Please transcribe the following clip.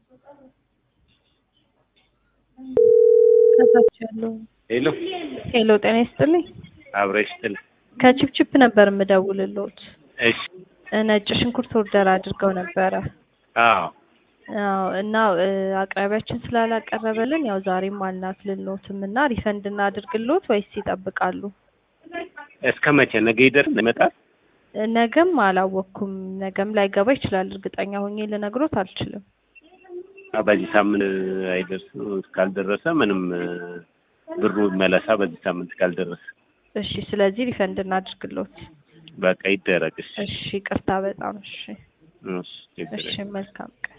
ከታች ያለው ሄሎ ሄሎ፣ ጤና ይስጥልኝ። አብረሽ ጥል ከቺፕቺፕ ነበር የምደውልልዎት። እሺ ነጭ ሽንኩርት ኦርደር አድርገው ነበረ። አዎ አዎ እና እ አቅራቢያችን ስላላቀረበልን ያው ዛሬም አልላክልልዎትም እና ሪፈንድ እናድርግልዎት ወይስ ይጠብቃሉ? እስከ መቼ ነገ ይደርስ ይመጣል ነገም አላወቅኩም። ነገም ላይገባ ይችላል። እርግጠኛ ሆኜ ልነግሮት አልችልም። አ፣ በዚህ ሳምንት አይደርስ ካልደረሰ ምንም እ፣ ብሩ መለሳ በዚህ ሳምንት ካልደረሰ እሺ፣ ስለዚህ ሪፈንድ እናድርግልዎት። በቃ ይደረግ እሺ እሺ፣ ይቅርታ በጣም እሺ። እሺ ችግር እሺ፣ የለም። መልካም ቀን